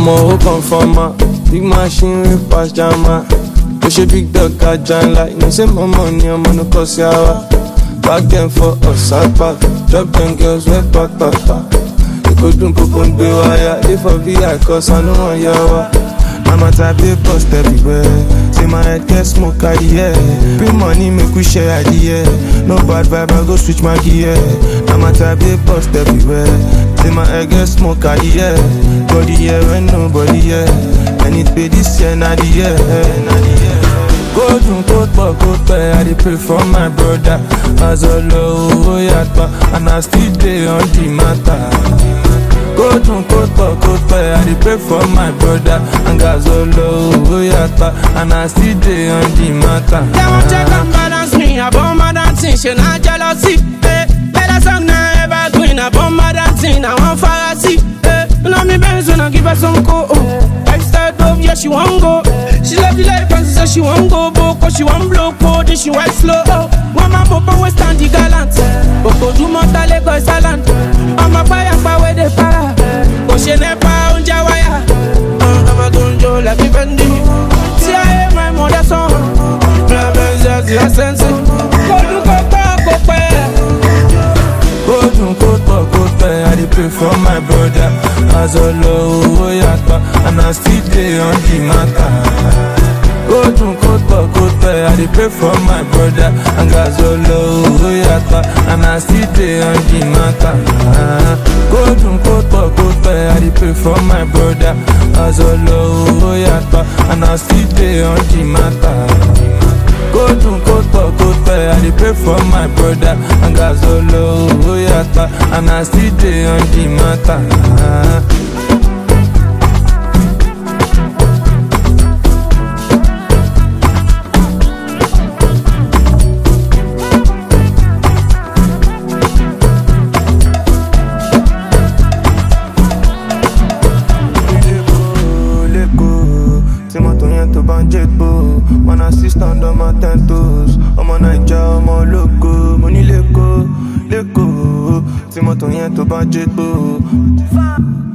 ọmọ ó confirm am big machine wey pass jama ó ṣe big dog ajá ńlá you know say my money ọmọ no kọ sí àwa back dem for ọ̀sápá drop dem girls wey pàpàpà èkó dùn kókó ń gbé wáyà dey for vi cause i no wan yá wa. Mama type dey bust everywhere. Say my head get smoke at the air. Bring money make we share at the air. No bad vibe, I go switch my gear. Mama type dey bust everywhere. Say my head get smoke at the air. Body here when nobody here. And it be this year, not the year. Not the year. Go dun kó pọ̀ kó pẹ́, I dey pray for my brother. Azọlọ owó yàtọ̀, and I still dey on the matter. Go dun kó pọ̀ kó pẹ́, I dey pray for my brother. And Azọlọ owó yàtọ̀, and I still dey on the matter. They won't check and balance me. I bomb my dancing, she not jealousy. Eh, better song now evergreen. I bomb my dancing, I want fantasy. Eh, you know me Benz when I give her some co. Extra dope, yeah she want go. She love the life and she say she want go boko. She want blow code, then she white slow. One man popo we stand the gallant. Boko do monta Lagos island. I'm a fire pa where they para. Go she nepa unja wire. Uh, I'm a gunjo like a Fendi. See I hear my mother song. La belle c'est la sense. Go do go pa go pa. Go dun kó pọ̀ kó pẹ́, I dey pray for my brother. Azọlọ owó yàtọ̀, and I still dey on the matter. Go dun kó pọ̀ kó pẹ́, I dey pray for my brother. And Azọlọ owó yàtọ̀, and I still dey on the matter. Go dun kó pọ̀ kó pẹ́, I dey pray for my brother. Azọlọ owó yàtọ̀, and I still dey on the matter. Go dun kó pọ̀ kó pẹ́, I dey pray for my brother. And Azọlọ owó yàtọ̀, and I still dey on the matter. lẹ́kọ̀ọ́ lẹ́kọ̀ọ́ tí mọ́tò yẹn tó bá ń jẹ́ gbó one assistant ọmọ ten toes ọmọ naija ọmọ ológo mo ní lẹ́kọ̀ọ́ lẹ́kọ̀ọ́ tí mọ́tò yẹn tó bá ń jẹ́ gbó.